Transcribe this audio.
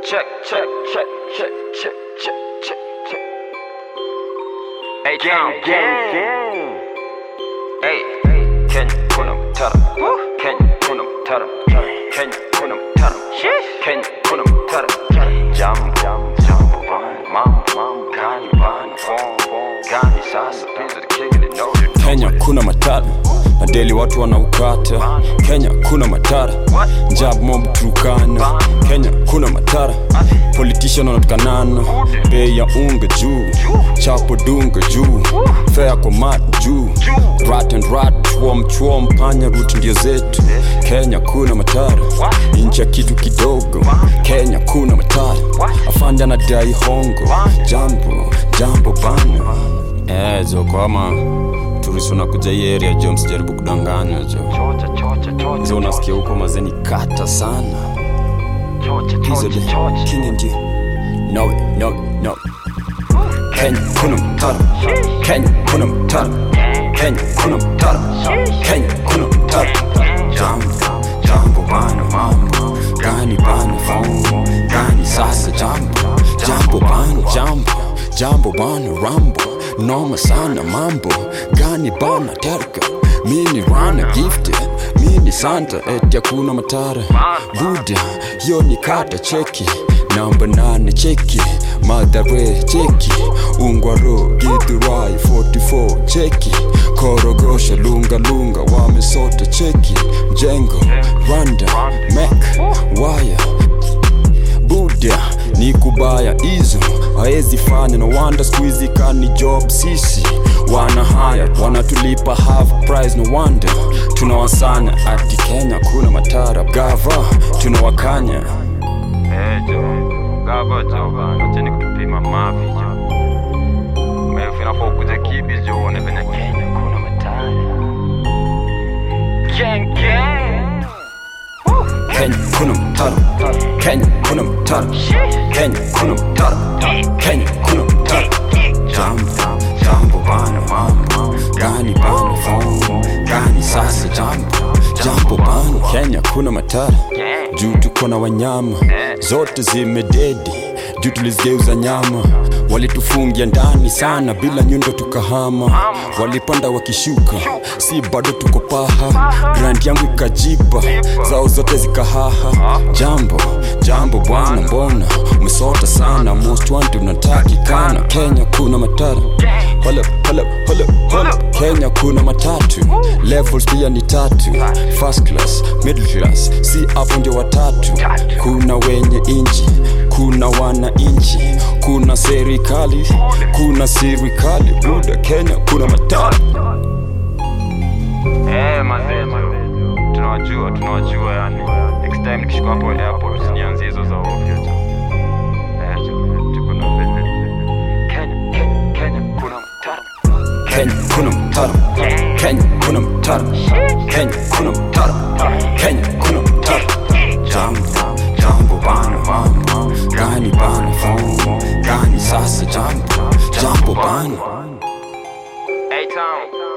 check, check, check, check, check, check, check, check. Hey, gang, gang. Hey, Kenya kuna mtara. Kenya kuna mtara. Kenya kuna mtara. Kenya kuna mtara. Jambo, jambo, jambo, bana. Mambo, mambo, gani, bana. Form, form, gani, sasa. These are the king and they know you. Kenya kuna matara na deli watu wanaukata. Kenya kuna matara jab mob Turkana. Kenya kuna matara politician wanatukanana, bei ya unga juu, chapo dunga juu, fea kwa mat juu, rat and rat, chwom chwom, panya root ndio zetu. Kenya kuna matara, nchi ya kitu kidogo. Kenya kuna matara, afanja na dai hongo, jambo jambo bana. Eh, zo kama turisi unakuja hii area jo, msijaribu kudanganywa jo. Chocha, chocha, chocha, Hizo unasikia huko mazeni kata sana chocha, hizo chocha, de chocha. king ndio no no no Kenya kuna mtara Kenya kuna mtara Kenya kuna mtara Kenya kuna mtara jambo jambo bana mambo gani bana phone gani sasa jambo jambo bana jambo jambo bana rambo noma sana mambo gani bana terka mini rana gifted mini santa eti hakuna matara buda hiyo ni kata cheki namba nane cheki madhare cheki ungwaro githurai 44 cheki korogosha lunga lunga wamesota cheki jengo randa mek waya buda ni kubaya hizo haezi fanya no wanda skuizi kani job sisi wana haya wanatulipa half price no wonder tunawasanya ati kenya kuna matara gava tunawakanya Eh, jo. Gava jo bana. Acheni kutupima mavi jo. Mefu inafaa ukuje kibi jo uone venye Kenya kuna matara. Gang, gang. Kenya kuna mtara Kenya kuna mtara Kenya kuna mtara Kenya kuna mtara Jambo jambo bana mambo gani bana phone gani sasa jambo jambo bana Kenya kuna matara juu tuko na wanyama zote zimededi juu tulizigeuza nyama walitufungia ndani sana bila nyundo tukahama walipanda wakishuka si bado tuko paha grand yangu ikajipa zao zote zikahaha jambo jambo bwana mbona umesota sana most wanted unatakikana kenya kuna matara Hold up, hold up, hold up, hold up. kenya kuna matatu levels pia ni tatu first class middle class si hapo ndio watatu kuna wenye inchi kuna wananchi kuna serikali kuna serikali buda kenya kuna matatu Eh, mazee jo. Tunawajua, tunawajua yani. Next time nikishuka hapo airport usinianzie hizo za ovyo jo. Eh, jo. Tuko na venye. Kenya, Kenya, Kenya kuna matara. Kenya kuna mtara Kenya kuna mtara Kenya kuna mtara Kenya kuna mtara Jambo jambo bana mambo gani bana phone gani sasa jambo jambo bana A-Town.